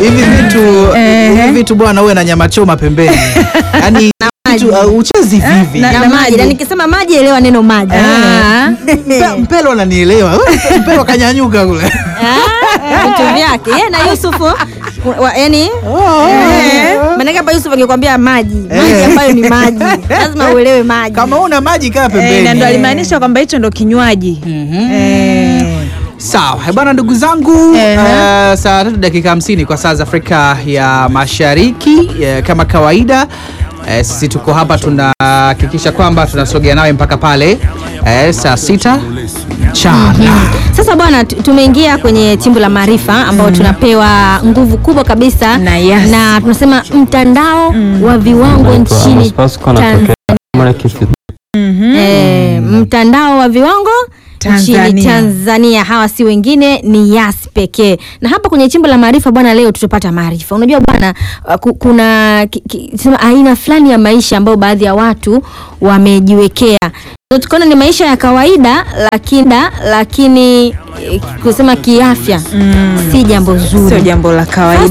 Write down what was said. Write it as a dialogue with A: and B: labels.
A: hivi vitu hivi vitu bwana, uwe na nyama choma pembeni, yaani vitu uh, uchezi vivi
B: na-
C: na
B: na
C: maji
B: maji.
C: na nikisema maji elewa neno maji
B: Ah.
A: Mpe- Mpelo ananielewa Wewe, Mpelo kanyanyuka kule
C: Ah, vitu vyake Yeye na Yusufu wa- yani maanake hapa Yusuf angekwambia maji maji
A: Eh.
C: ambayo ni maji lazima uelewe maji
A: kama una maji kaa
B: Eh, na ndo
A: pembeni.
B: alimaanisha kwamba hicho ndo kinywaji Eh.
A: Sawa Eh, bwana, ndugu zangu
B: Ehe.
A: uh, saa tatu dakika hamsini kwa saa za Afrika ya Mashariki eh, kama kawaida eh, sisi tuko hapa tunahakikisha kwamba tunasogea nawe mpaka pale eh, saa sita mchana.
C: Sasa bwana, tu- tumeingia kwenye chimbo la maarifa ambao tunapewa nguvu kubwa kabisa
B: Na yes.
C: na tunasema mtandao wa viwango nchini Tanzania. Eh, mtandao wa viwango nchini
B: Tanzania.
C: Tanzania. Hawa si wengine ni Yas pekee. Na hapa kwenye chimbo la maarifa bwana, leo tutapata maarifa. Unajua bwana, uh, ku- kuna ki- ki- sema aina fulani ya maisha ambayo baadhi ya watu wamejiwekea. So, tukaona ni maisha ya kawaida lakini lakini eh, kusema kiafya si jambo zuri.
B: sio jambo la kawaida